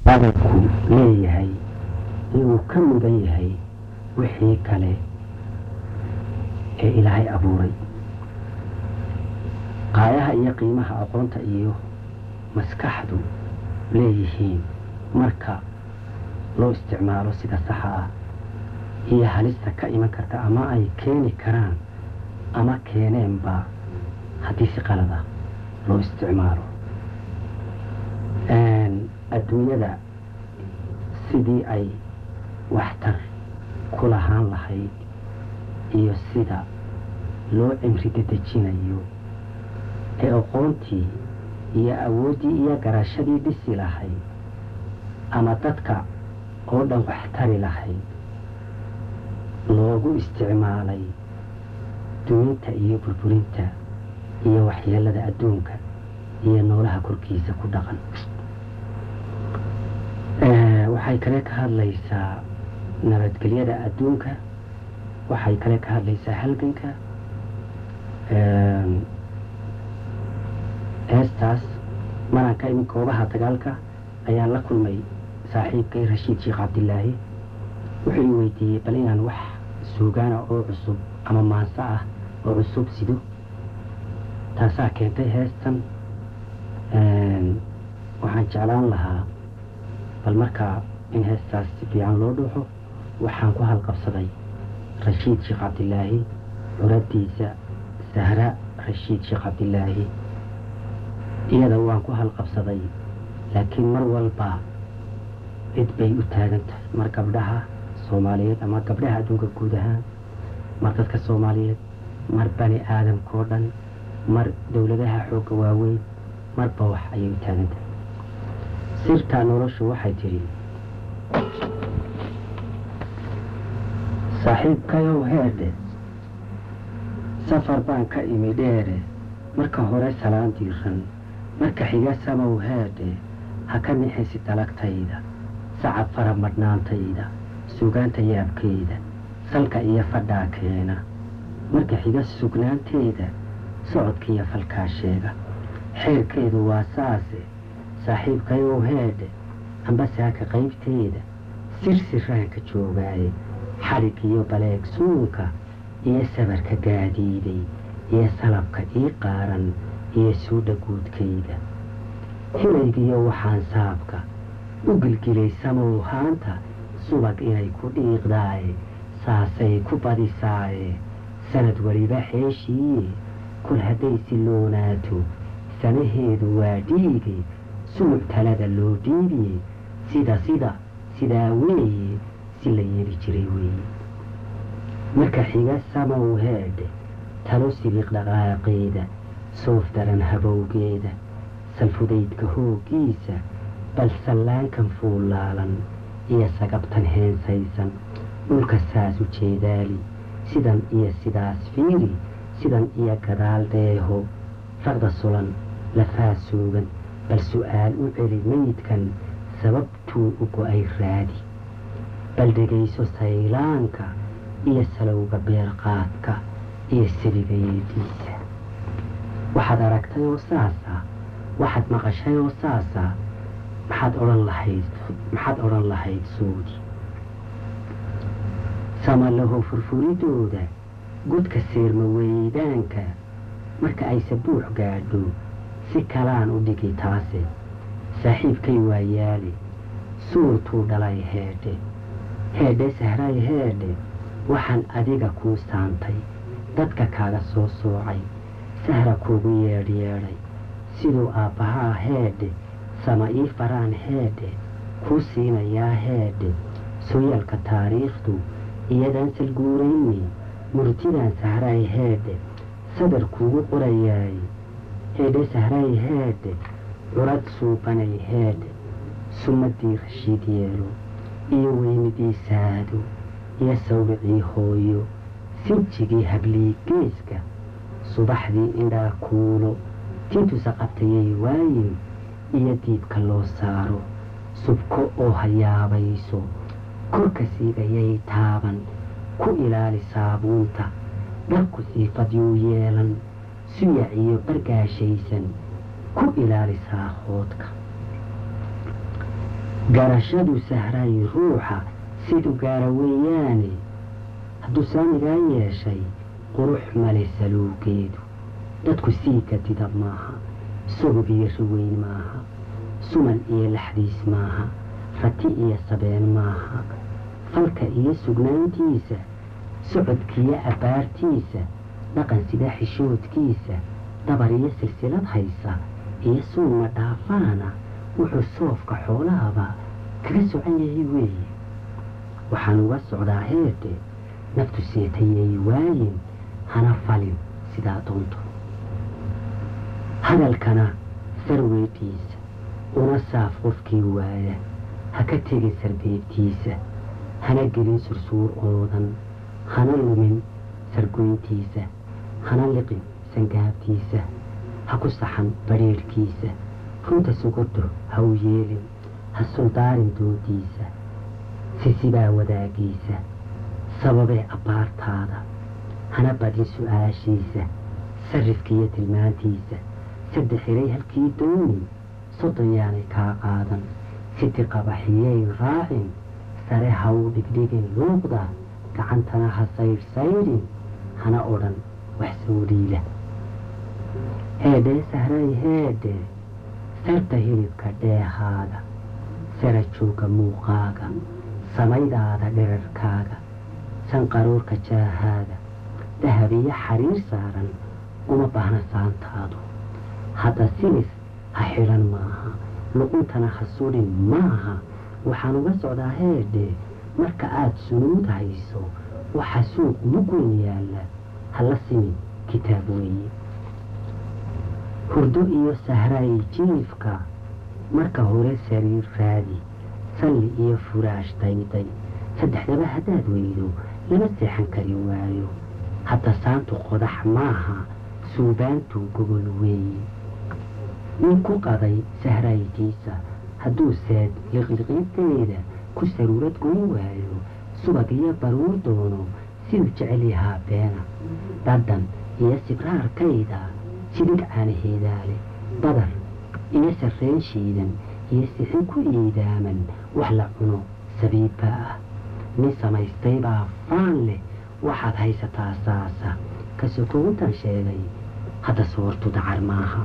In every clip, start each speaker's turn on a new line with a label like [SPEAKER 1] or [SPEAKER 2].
[SPEAKER 1] badalku leeyahay inuu ka mudan yahay wixii kale ee ilaahay abuuray qaayaha iyo qiimaha aqoonta iyo maskaxdu leeyihiin marka loo isticmaalo sida saxa ah iyo halista ka iman karta ama ay keeni karaan ama keeneenba haddii si qalada loo isticmaalo adduunyada sidii ay waxtar ku lahaan lahayd iyo sida loo cimri dedejinayo ee aqoontii iyo awooddii iyo garashadii dhisi lahayd ama dadka oo dhan waxtari lahayd loogu isticmaalay duminta iyo burburinta iyo waxyeelada adduunka iyo noolaha korkiisa ku dhaqan waxay kale ka hadlaysaa nabadgelyada adduunka waxay kale ka hadlaysaa halganka heestaas maranka imin goobaha dagaalka ayaan la kulmay saaxiibkay rashiid sheekh cabdilaahi wuxuu i weydiiyey bal inaan wax suugaana oo cusub ama maanso ah oo cusub sido taasaa keentay heestan waxaan jeclaan lahaa bal markaa in heestaas si fiican loo dhuuxo waxaan ku halqabsaday rashiid sheekh cabdilaahi curadiisa sahra rashiid sheekh cabdilaahi iyada waan ku halqabsaday laakiin mar walba cid bay u taagan tahay mar gabdhaha soomaaliyeed ama gabdhaha adduunka guud ahaan mar dadka soomaaliyeed mar bani aadamkao dhan mar dowladaha xoogga waaweyn marba wax ayay u taagan tahay sirtaa noloshu waxay tidhi saaxiibkayow heedhe safar baan ka imi dheere marka hore salaan diiran marka xiga samow heedhe ha ka nixisi dalagtayda sacab fara madhnaantayda sugaanta yaabkeeda salka iyo fadhaa keena marka xiga sugnaanteeda socodkiiyo falkaa sheega xeerkeedu waa saase saaxiibkayow heedhe ambasaaka qaybteeda sirsiraanka joogaaye xadhig iyo baleeg suunka iyo sabarka gaadiiday iyo salabka ii qaaran iyo suudha guudkayda hilaygiyo waxaan saabka u gilgilay samow haanta subag inay ku dhiiqdaaye saasay ku badisaaye sanad weliba xeeshiiye kol hadday siloonaato sanaheedu waa dhiige sumuc talada loo dhiibiye sida sida sidaa weeye si la yeeli jiray weeye marka xiga samow heedhe talo sibiiq dhaqaaqeeda soof daran habowgeeda salfudaydka hooggiisa bal sallaankan fuullaalan iyo sagabtan heensaysan dhulka saas u jeedaali sidan iyo sidaas fiiri sidan iyo gadaal dheeho raqda sulan lafaa suugan bal su'aal u celi meydkan sababtuu u go'ay raadi bal dhegayso saylaanka iyo salowga beerqaadka iyo seliga yeediisa waxaad aragtay oo saasa waxaad maqashay oo saasa maxaad odhan lahayd maxaad odhan lahayd suudi samalaho furfuridooda godka seerma weydaanka marka ay sabuux gaadho si kalaan u dhigi taase saaxiibkay waa yaali suurtuu dhalay heedhe heedhe sahray heedhe waxaan adiga kuu saantay dadka kaaga soo soocay sahra kuugu yeedhyeedhay siduu aabbahaa heedhe sama ii faraan heedhe kuu siinayaa heedhe sooyaalka taariikhdu iyadan salguurayni murtidan sahray heedhe sadar kuugu qorayaay heedhe sahray heedhe curad suubanay heedhe sumadii rashiid yeelo iyo weynidii saado iyo sawricii hooyo sinjigii hablii geeska subaxdii indhaa kuulo tintusa qabtayay waayin iyo diibka loo saaro subko oo hayaabayso korka siigayay taaban ku ilaali saabuunta dharku siifadyuu yeelan suyac iyo bargaashaysan ku ilaali saakhoodka garashadu sahray ruuxa siduu gaara weeyaane hadduu saamigaa yeeshay qurux male saluugeedu dadku sii kadida maaha sugub iyo riweyn maaha suman iyo laxdiis maaha rati iyo sabeen maaha falka iyo sugnaantiisa socodkiyo abbaartiisa dhaqan sida xishoodkiisa dabar iyo silsilad haysa iyo suunma dhaafaana wuxuu soofka xoolahaba kaga socan yahay weeye waxaan uga socdaa heede naftu seetayay waayin hana falin sidaa doonto hadalkana sarweydhiisa una saaf qofkii waaya ha ka tegin sarbeebtiisa hana gelin sursuur oodan hana lumin sargoyntiisa hana liqin sangaabtiisa ha ku saxan badrheerhkiisa runta sugodo ha u yeelin ha suldaarin doodiisa sisibaa wadaagiisa sababee abbaartaada hana badin su-aashiisa sarrifkiiyo tilmaantiisa saddex iray halkii dooni soddon yaanay kaa qaadan siti qabaxiyay raacin sare ha u dhigdhigin luuqda gacantana ha saydhsaydhin hana odhan wax soo dhiila heedhee sahray heedhe sarta hilibka dheehaaga sara jooga muuqaaga samaydaada dherarkaaga sanqaroorka jaahaaga dahab iyo xariir saaran uma baahna saantaadu hadda silis ha xidhan maaha luquntana ha sudhin maaha waxaan uga socdaa heedhe marka aada sunuud hayso waxa suuq mugun yaalla hala simin kitaab weeye hurdo iyo sahray jiifka marka hore sariir raadi salli iyo furaash dayday saddexdaba haddaad weydo lama seexan kari waayo hadda saantu qodax maaha suubaantu gogol weeye nin ku qaday sahraytiisa hadduu seed liqliqiinteeda ku saruurad goyn waayo subag iyo baruur doono siduu jecel yahaa beena dhadhan iyo sibraarkayda sidig caanaheedaale badar iyo sarreen shiidan iyo sixin ku iidaaman wax la cuno sabiibba ah nin samaystay baa faan leh waxaad haysataa saasa ka sokowntan sheegay hadda soortu dacar maaha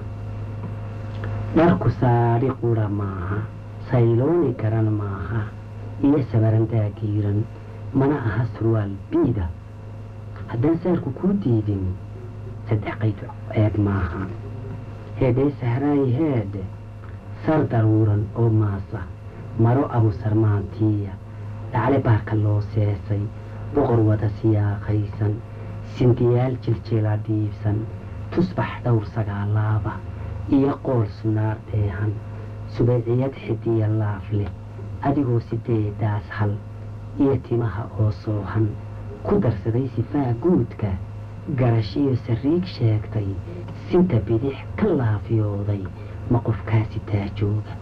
[SPEAKER 1] dharku saadhi qura maaha saylooni garan maaha iyo sabarandaa giiran mana aha surwaal biida haddaan saarku kuu diidin saddex qayd ceeb maaha heedhee sahraay heedhe sar daruuran oo maasa maro abusarmaantiiya dhacle baarka loo seesay boqor wada siyaaqaysan sindiyaal jiljila dhiibsan tusbax dhowr sagaalaaba iyo qool sunaar dheehan subayciyad xidiya laaf leh adigoo sideedaas hal iyo timaha oo soohan ku darsaday sifaa guudka garashiyo sariig sheegtay sinta bidix ka laafyooday ma qofkaasi taajooga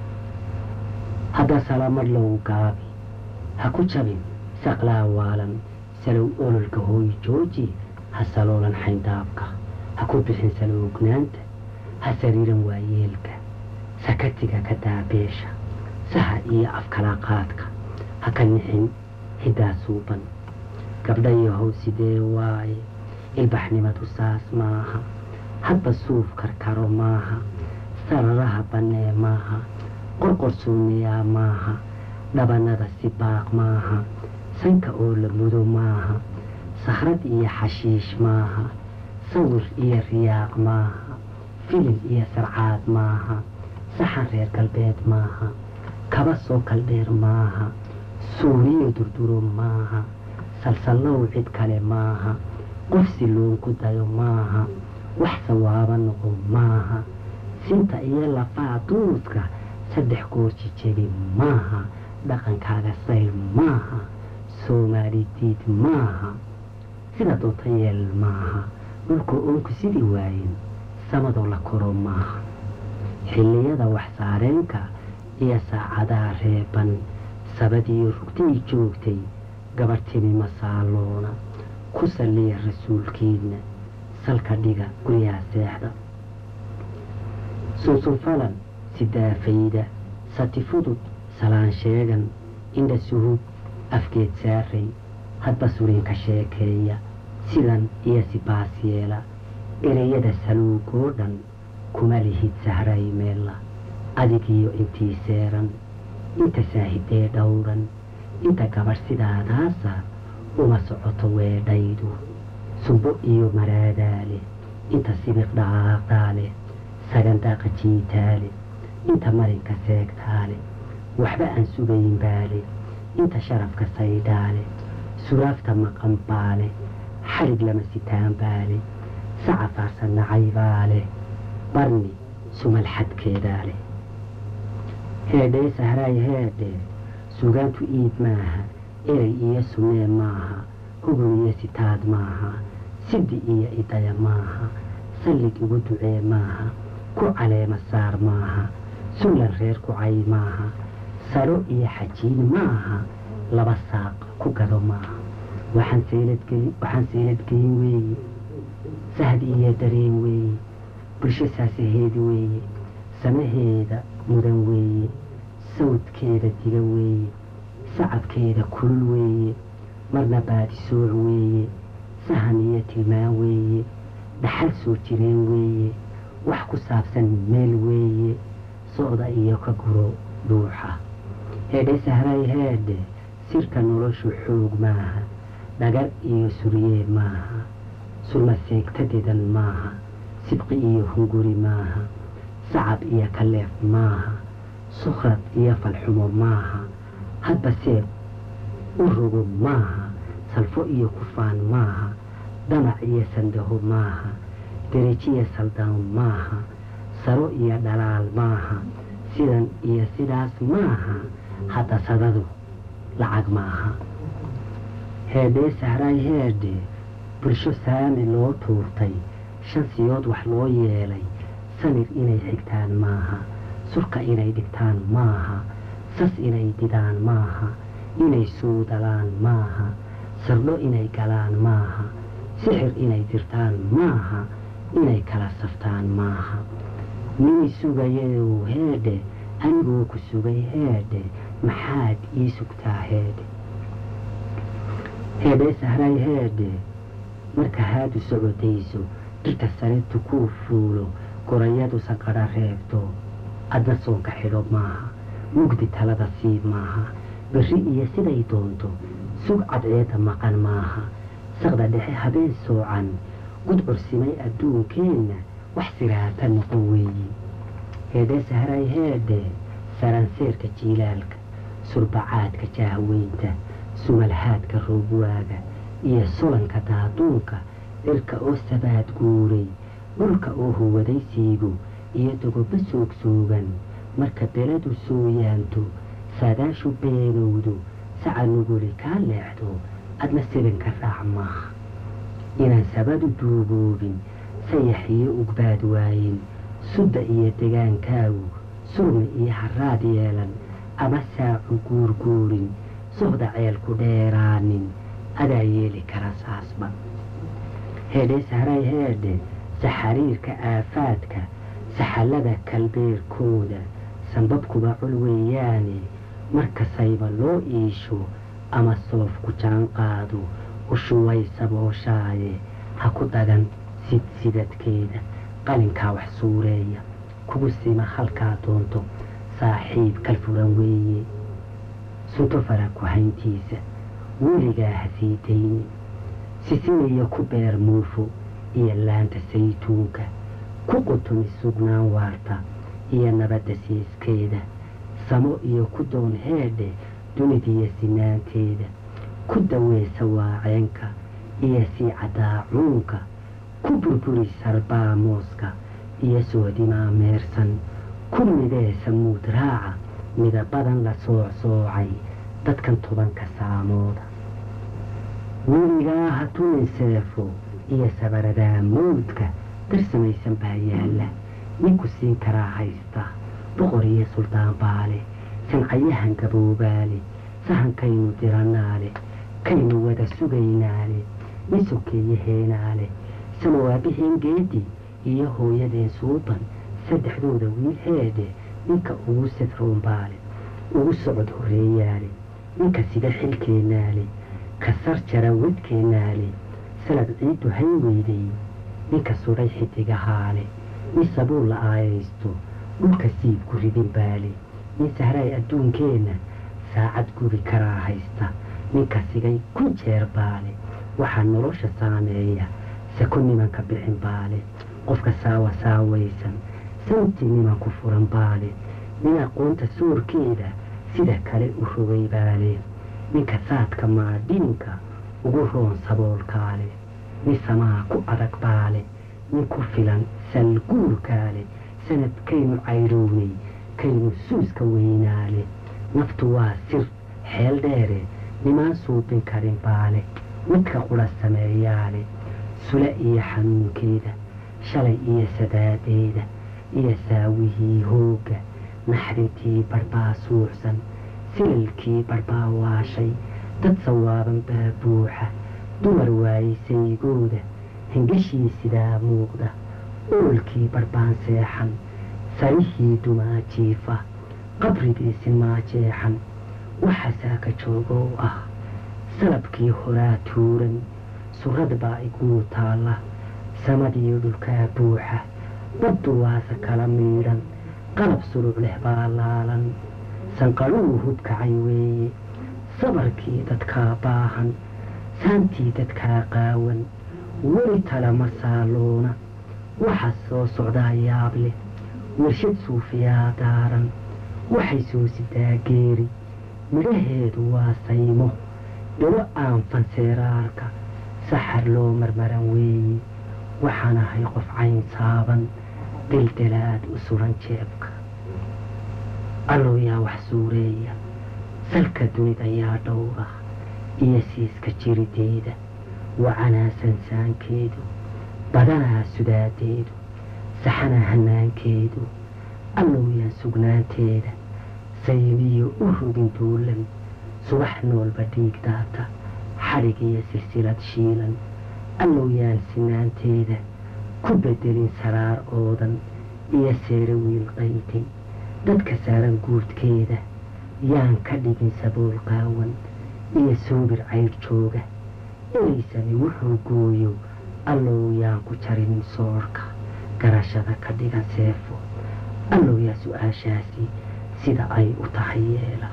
[SPEAKER 1] hadda salamadh low gaabi ha ku jabin saqlaa waalan salow ololka hooy jooji ha saloolan xayndaabka ha ku bixin salowgnaanta ha sariiran waayeelka sakatiga ka daabeesha saha iyo afkalaaqaadka ha ka nixin hiddaa suuban gabdhayahow sidee waaye ilbaxnimadu saas maaha hadba suuf karkaro maaha sararaha bannee maaha qorqor suumiyaa maaha dhabanada si baaq maaha sanka oo la mudo maaha sahrad iyo xashiish maaha sawir iyo riyaaq maaha filin iyo sarcaad maaha saxan reer galbeed maaha kaba soo kaldheer maaha suuriyo durduro maaha salsallow cid kale maaha qof siloon ku dayo maaha wax sawaaba noqo maaha sinta iyo lafaa duudka saddex goor jijebi maaha dhaqankaaga sayr maaha soomaali diid maaha sida doota yeel maaha dhulka oonku sidii waayin samadoo la koro maaha xilliyada wax saareenka iyo saacadaha reeban sabadiyo rugtay joogtay gabarhtimi masaaloona ku salliya rasuulkiidna salka dhiga guryaha seexda sunsunfalan sidaafayda sati fudud salaan sheegan indha suhub afgeed saaray hadba surinka sheekeeya sidan iyo sibaas yeela ereyada saluugoo dhan kuma lihid sahray meella adigiyo intii seeran inta saahidee dhowran inta gabadh sidaadaasa uma socoto weedhaydu sumbo iyo maraadaale inta sibiq dhaqaaqdaale sagandaaqa jiitaale inta marinka seegtaale waxba aan sugayn baale inta sharafka saydhaale suraafta maqan baale xarig lama sitaan baale saca faarsan nacaybaale barni sumal xadkeedaale heedhee sahraay heedhe sugaantu iib maaha erey iyo sunnee maaha hubun iyo sitaad maaha sidi iyo idaya maaha sallig igu ducee maaha ku caleema saar maaha sullan reer ku cay maaha saro iyo xajiin maaha laba saaq ku gado maaha waxaan seeladgelin weeye sahdi iyo dareen weeye bulsho saasaheedi weeye samaheeda mudan weeye sawdkeeda diga weeye sacabkeeda kulul weeye marna baadisooc weeye sahan iyo tilmaan weeye dhaxal soo jireen weeye wax ku saabsan meel weeye socda iyo ka guro dhuuxa heedhe sahray heedhe sirka noloshu xoog maaha dhagar iyo suryee maaha sulma seegtadedan maaha sibqi iyo hunguri maaha sacab iyo kaleef maaha sukhrad iyo falxumo maaha hadba seeb u rogo maaha salfo iyo kufaan maaha damac iyo sandaho maaha derejiya saldaan maaha saro iyo dhalaal maaha sidan iyo sidaas maaha hadda sadadu lacag maaha heedhee sahraay heedhe bulsho saami loo tuurtay shan siyood wax loo yeelay samir inay xigtaan maaha surka inay dhigtaan maaha sas inay didaan maaha inay suudalaan maaha sardho inay galaan maaha sixir inay dirtaan maaha inay kala saftaan maaha mini sugayayow heedhe anigoo ku sugay heedhe maxaad ii sugtaa heedhe heedhee sahray heedhe marka haadu socodayso dhirta saretu kuu fuulo gorayadu sanqadha reebto adna soonka xidho maaha mugdi talada siib maaha berri iyo siday doonto sug cadceeda maqan maaha saqda dhexe habeen soocan gudcursimay adduunkeenna wax siraata noqon weeye heedhee sahray heedhe saranseerka jiilaalka surbacaadka jaahweynta sumalhaadka roobwaaga iyo sulanka daaduunka dhirka oo sabaad guuray dhulka oo huwaday siigo iyo dogoba soogsoogan marka beladu sooyaanto saadaashu beenowdo saca nuguli kaa leexdo adna silinka raac maaha inaan sabadu duuboobin sayax iyo ugbaad waayin sudda iyo degaankaagu surmi iyo haraad yeelan ama saacu guurguurin sohda ceelku dheeraanin adaa yeeli kara saasba heedhee sahray heedhe saxariirka aafaadka saxallada kalbeerkooda sanbabkuba cul weeyaane markasayba loo iisho ama soof ku jaan qaado ushuway sabooshaade ha ku dagan sid sidadkeeda qalinkaa wax suureeya kugu sima halkaa doonto saaxiib kalfuran weeye sunto fara ku hayntiisa weligaa ha sii dayni sisinayo ku beer muufo iyo laanta saytuunka ku qutumi sugnaan waarta iyo nabadda siiskeeda samo iyo ku doon heedhe dunidiyo sinaanteeda ku daweesa waaceenka iyo sii cadaacuunka ku burburi sarbaa mooska iyo soodimaa meersan ku midee samuud raaca midabadan la soocsoocay dadkan tobanka saamooda weligaa ha tumin seefo iyo sabaradaa mawdka darsamaysan baa yaalla ninku siin karaa haysta boqor iyo suldaan baale sancayahan gaboobaale sahankaynu diranaale kaynu wada sugaynaale misokeeye heenaale samawaabiheen geedi iyo hooyadeen suuban saddexdooda wiil heedhe ninka ugu sadroon baale ugu socod horreeyaale ninka sida xilkeennaale ka sar jara wadkeennaale salad ciiddu hay weydey ninka sudhay xidigahaale nin sabuul la aayaysto dhulka siibku ridin baale nin sahraay adduunkeenna saacad gubi karaa haysta ninka sigay ku jeer baale waxaa nolosha saameeya sako nimanka bixin baale qofka saawa saawaysan santii niman ku furan baale nin aqoonta soorkeeda sida kale u rogay baale ninka saadka maadhiinka ugu roon saboolkaale nin samaa ku adag baale nin ku filan salguurkaale sanadkaynu caydhownay kaynu suuska weynaale naftu waa sir xeel dheere nimaan suubin karin baale midka qura sameeyaale sula iyo xanuunkeeda shalay iyo sadaadeeda iyo saawihii hoogga naxrintii barbaa suuxsan silalkii barbaa waashay dad sawaaban baa buuxa dumar waayey saygooda hingashii sidaa muuqda oolkii barbaan seexan sarihii dumaa jiifa qabrigiisi maajeexan waxa saaka joogow ah salabkii horaa tuuran surad baa iguu taalla samadii dhulkaa buuxa baddu waase kala miidhan qalab suruc leh baa laalan sanqadhuu hubkacay weeye sabarkii dadkaa baahan saantii dadkaa qaawan weli tale ma saaluuna waxa soo socdaa yaab leh warshad suufiyaa daaran waxay soo sidaa geeri midhaheedu waa saymo dhalo aan fanseeraarka saxar loo marmaran weeye waxaan ahay qof cayn saaban dildalaad u suran jeebka allow yaa wax suureeya salka dunida yaa dhowra iyo siiska jirideeda wacanaa sansaankeedu badanaa sudaadeedu saxanaa hanaankeedu allow yaa sugnaanteeda saymiyo u rogin duulan subax noolba dhiig daata xadhig iyo silsilad shiilan allow yaan sinaanteeda ku bedelin saraar oodan iyo seere wiil qaytay dadka saaran guudkeeda yaan ka dhigin sabool qaawan iyo soobir cayr jooga inaysani wuxuu gooyo allow yaan ku jarinin soorka garashada ka dhigan seefo allow yaa su-aashaasi sida ay u tahay yeela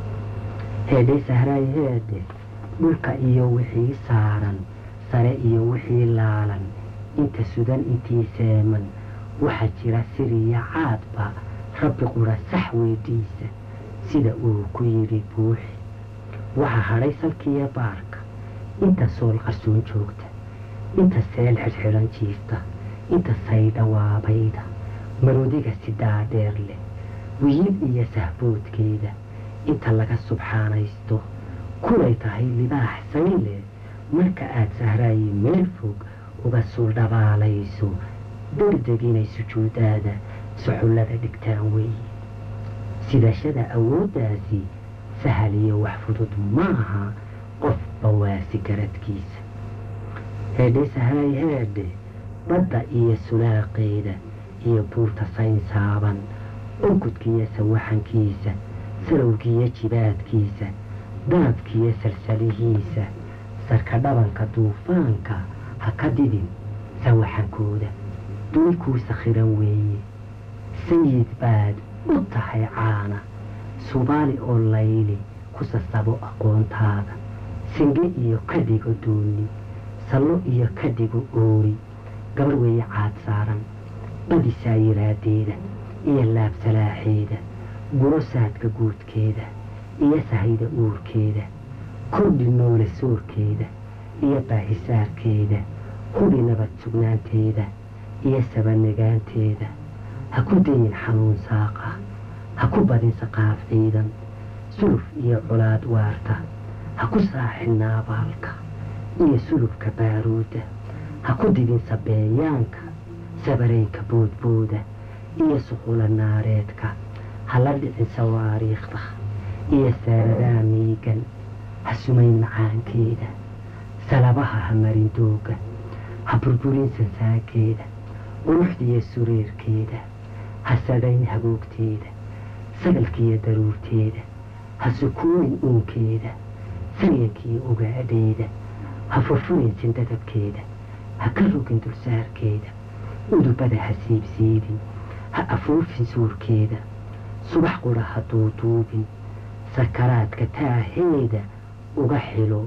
[SPEAKER 1] heedhay sahraay heedhe dhulka iyo wixii saaran sare iyo wixii laalan inta sudan intii seeman waxaa jira siriya caadba rabbi qura sax weydhiisa sida uu ku yidhi buuxi waxaa hadhay salkiiyo baarka inta sool qarsoon joogta inta seel xidhxidhan jiifta inta saydha waabayda maroodiga sidaa dheer leh wiil iyo sahboodkeeda inta laga subxaanaysto kulay tahay libaax sayn leh marka aad sahraayi meel fog uga suuldhabaalayso degdeg inay sujuudaada suxullada dhigtaan weeye sidashada awooddaasi sahal iyo wax fudud ma aha qof bawaasi garadkiisa heedhe sahraay heedhe badda iyo sulaaqeeda iyo buurta saynsaaban onkudkiiyo sawaxankiisa salowgiiyo jibaadkiisa daabkiiyo salsalihiisa sarka dhabanka duufaanka ha ka didin sawaxankooda duni kuu sakhiran weeye sayid baad u tahay caana subaali oo layli ku sasabo aqoontaada singe iyo ka dhigo duuni sallo iyo ka dhigo oori gabar weeye caad saaran badisaa yiraadeeda iyo laabsalaaxeeda guro saadka guudkeeda iyo sahayda uurkeeda kordhi noole soorkeeda iyo baahisaarkeeda hudhi nabad sugnaanteeda iyo sabanagaanteeda ha ku dayin xanuun saaqa ha ku badin saqaaf ciidan suluf iyo colaad waarta ha ku saaxin naabaalka iyo sulubka baaruudda ha ku didin sabeeyaanka sabareynka boodbooda iyo suqula naareedka ha la dhicin sawaariikhda iyo saaradaa miigan ha sumayn macaankeeda salabaha ha marin dooga ha burburin sansaankeeda quruxdiiyo sureerkeeda ha sadhayn hagoogteeda sagalkiiyo daruurteeda ha sukuunin uunkeeda saryankiiyo ogaadheeda ha furfurin sindadabkeeda ha ka rogin dulsaarkeeda udubada ha siibsiibin ha afuufin suurkeeda subax qura ha duuduubin sakaraadka taaheeda uga xilo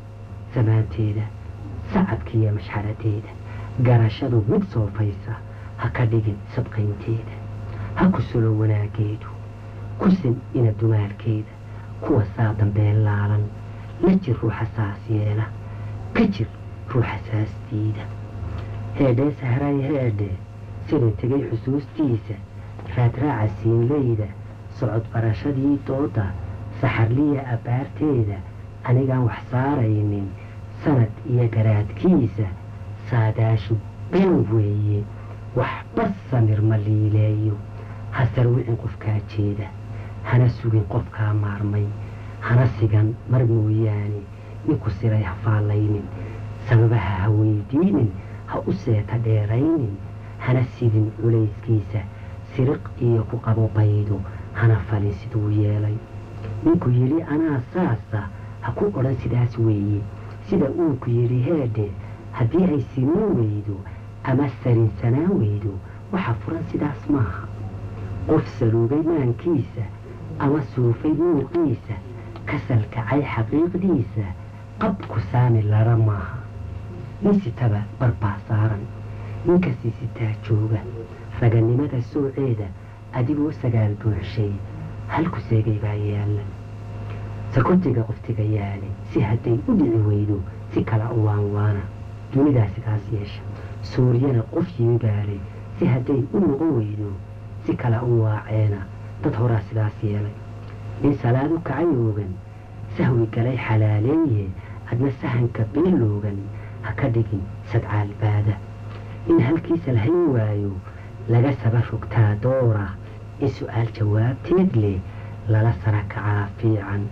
[SPEAKER 1] samaanteeda sacabkiiyo mashxaradeeda garashadu mid soofaysa ha ka dhigin sadqaynteeda ha ku sulo wanaageedu kusin ina dumaalkeeda kuwa saa dambeen laalan la jir ruuxa saas yeela ka jir ruuxa saastiida heedhee sahray heedhe sida tegay xusuustiisa raadraaca siinleyda socod barashadii dooda saxarliya abbaarteeda anigaan wax saaraynin sanad iyo garaadkiisa saadaashu been weeye waxba samir ma liileeyo ha sarwicin qofkaa jeeda hana sugin qofkaa maarmay hana sigan mar mooyaane ninku siray ha faallaynin sababaha ha weydiinin ha u seeta dheeraynin hana sidin culayskiisa siriq iyo ku qabo baydo hana falin siduu yeelay ninku yidhi anaa saasa ha ku odhan sidaas weeye sida uunku yidhi heedhe haddii ay siman weydo ama sarinsanaan weydo waxa furan sidaas maaha qof saluugay maankiisa ama suufay muuqiisa kasal kacay xaqiiqdiisa qabku saami lara maaha nin sitaba barbaa saaran ninkasii sitaa jooga raganimada sooceeda adigoo sagaal buuxshay halku seegay baa yaalla sakotiga qoftiga yaale si hadday u dhici weydo si kala u waanwaana dunidaa sidaas yeesha suuryana qof yiibaalay si hadday u noqon weydo si kala u waaceena dad horaa sidaas yeelay nin salaadu kacay oogan sahwi galay xalaaleeye adna sahanka beeloogan ha ka dhigin sadcaalbaada in halkiisa lahayn waayo laga saba rogtaa doora in su-aal jawaabteed leh lala sara kacaa fiican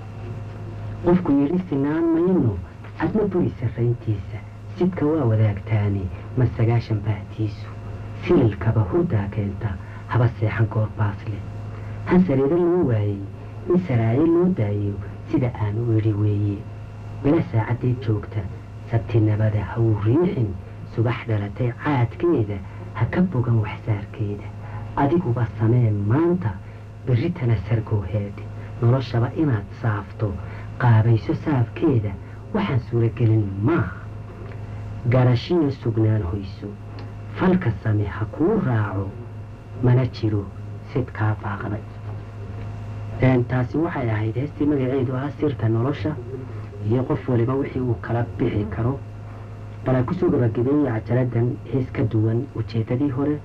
[SPEAKER 1] qofku yidhi sinaan mayno adna buri sarrayntiisa sidka waa wadaagtaani ma sagaashan baahtiisu sililkaba hurdaa keenta haba seexan goor baas leh han sariiro loo waayey in saraayo loo daayo sida aan u idhi weeye bila saacaddeed joogta sabtinabada ha uu riixin subax dhalatay caadkeeda ha ka bogan waxsaarkeeda adiguba sameen maanta berritana sargowheed noloshaba inaad saafto qaabayso saafkeeda waxaan suuragelin maaha garashiyo sugnaan hoyso falka same ha kuu raaco mana jiro sidkaa baaqday taasi waxay ahayd heestii magaceedu ah sirta nolosha iyo qof waliba wixii uu kala bixi karo balaa kusoo gabagabeeyey cajaladan hees ka duwan ujeedadii hore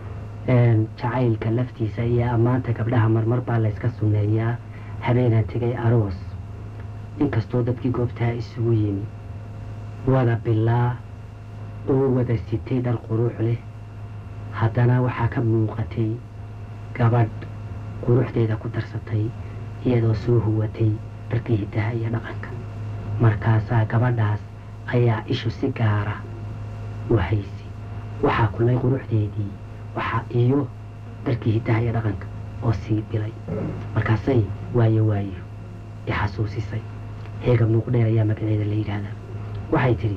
[SPEAKER 1] jacaylka laftiisa iyo ammaanta gabdhaha marmar baa layska sunneeyaa habeenaan tegay aroos inkastoo dadkii goobtaa isugu yimi wada bilaa oo wada sitay dhar quruux leh haddana waxaa ka muuqatay gabadh quruxdeeda ku darsatay iyadoo soo huwatay dharkii hiddaha iyo dhaqanka markaasaa gabadhaas ayaa ishu si gaara u haysi waxaa kulay quruxdeedii waxaa iyo dharkii hiddaha iyo dhaqanka oo sii bilay markaasay waayo waayo i xasuusisay heega muuqdheer ayaa magaceeda la yidhaahdaa waxay tidhi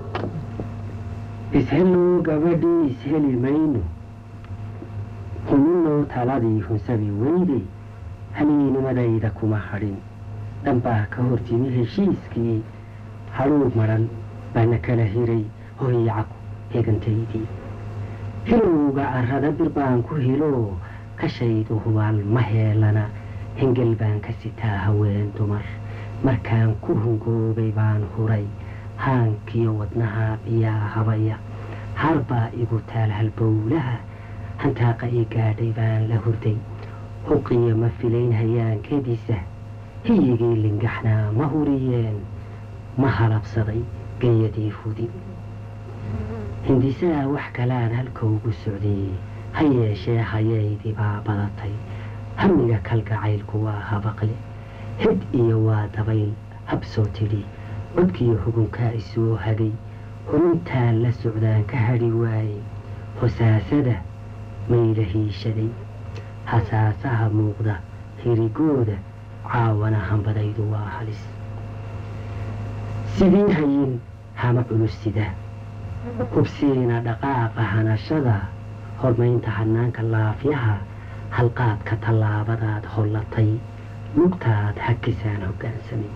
[SPEAKER 1] ishellow gabadhii isheli mayno huninnow taladii hunsabi weydey haniinimadayda kuma hadhin dhanbaa ka hortimi heshiiskii hadhuug madhan baana kala hiray hoyacaku heegantaydii hilowga arrada bir baan ku hilo kashaydu hubaal ma heelana hengel baan ka sitaa haween dumar markaan ku hungoobay baan huray haankiyo wadnaha biyaa habaya harbaa igu taal halbowlaha hantaaqa ii gaadhay baan la hurday huqiyo ma filayn hayaankeediisa hiyigii lingaxnaa ma huriyeen ma halabsaday geeyadii fudi hindisaha wax kalaan halkaugu socday ha yeeshee hayaydii baa badatay hamiga kalgacaylku waa habaqle hid iyo waa dabayl habsoo tidhi codkiyo hugunkaa isoo hagay hurintaan la socdaan ka hadhi waayey hosaasada mayla hiishaday hasaasaha muuqda hirigooda caawana hambadaydu waa halis sidii hayin hama culus sida hubsiina dhaqaaqa hanashada hormaynta hanaanka laafyaha halqaadka tallaabadaad hollatay lugtaad hakisaan hoggaansamay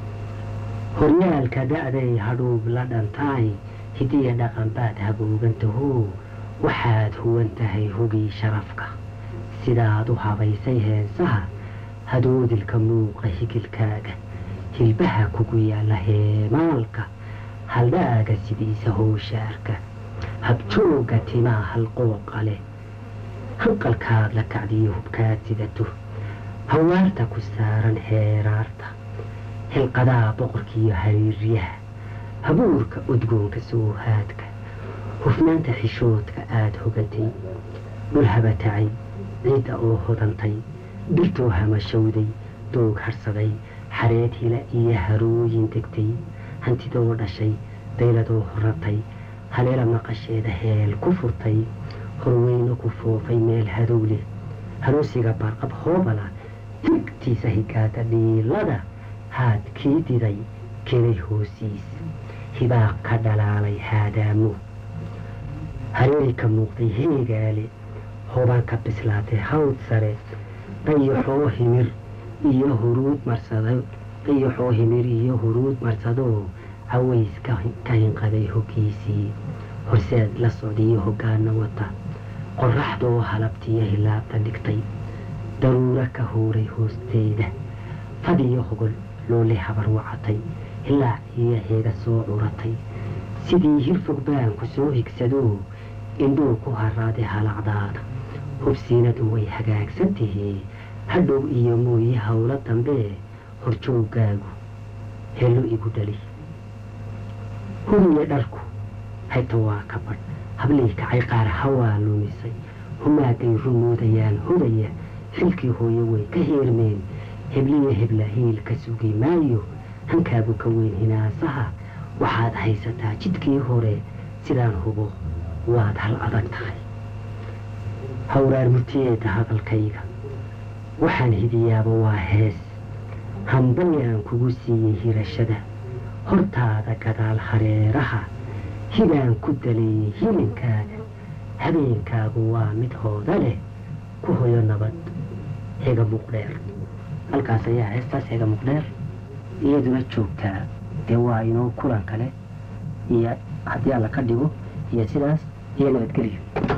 [SPEAKER 1] horyaalka da'day hadhuub la dhantaay hidiya dhaqanbaad haboogantaho waxaad huwan tahay hugii sharafka sidaad u habaysay heensaha hadoodilka muuqa higilkaaga hilbaha kugu yaalla heemaalka haldhaaga sidiisa hooshaarka habjoogga timaa halqooqa leh hanqalkaad la kacdiyo hubkaad sidato hawaarta ku saaran heeraarta hilqadaa boqorkiiyo hariiryaha habuurka udgoonka soohaadka hufnaanta xishoodka aad hogatay dhul habatacay ciidda oo hodantay dhirtoo hamashowday doog harsaday xareed hila iyo harooyin degtay hantidoo dhashay dayladoo horatay haleela maqasheeda heel ku furtay horweyno ku foofay meel hadow leh haroosiga barqab hoobala tigtiisa higaada dhiilada haad kii diday kelay hoosiis hibaaq ka dhalaalay haadaamo hareeri ka muuqday heegaale hobaan ka bislaatay hawd sare dayaxoo himir iyo huruud marsado dayaxoo himir iyo huruud marsadoo caways ka hinqaday hoggiisii horseed la socdiyo hoggaana wata qorraxdoo halabtiyo hilaabta dhigtay daruuro ka huuray hoosteeda fadhiyo hogol loole habar wacatay hilaac iyo heega soo curatay sidii hirfog baan ku soo higsadoo indhuu ku haraaday halacdaada hubsiinadu way hagaagsan tahee hadhow iyo mooye howlo dambee horjooggaagu helo igu dhali hubiya dharku hayta waa ka badh hablii kacay qaar hawaa lumisay humaagay rumoodayaan hudaya xilkii hooyo way ka heermeen hebliya hebla hiil ka sugi maayo hankaagu ka weyn hinaasaha waxaad haysataa jidkii hore sidaan hubo waad hal adag tahay hawraar murtiyeeda hadalkayga waxaan hidiyaaba waa hees hambayaan kugu siiyey hirashada hortaada gadaal hareeraha hibaan ku daleeyey hilinkaaga habeenkaagu waa mid hooda leh ku hoyo nabad hega muqdheer halkaas ayaa heestaas hega muqdheer iyaduna joogtaa dee waa inoo kulan kale iyo haddii alla ka dhigo iyo sidaas iyo nabadgelyo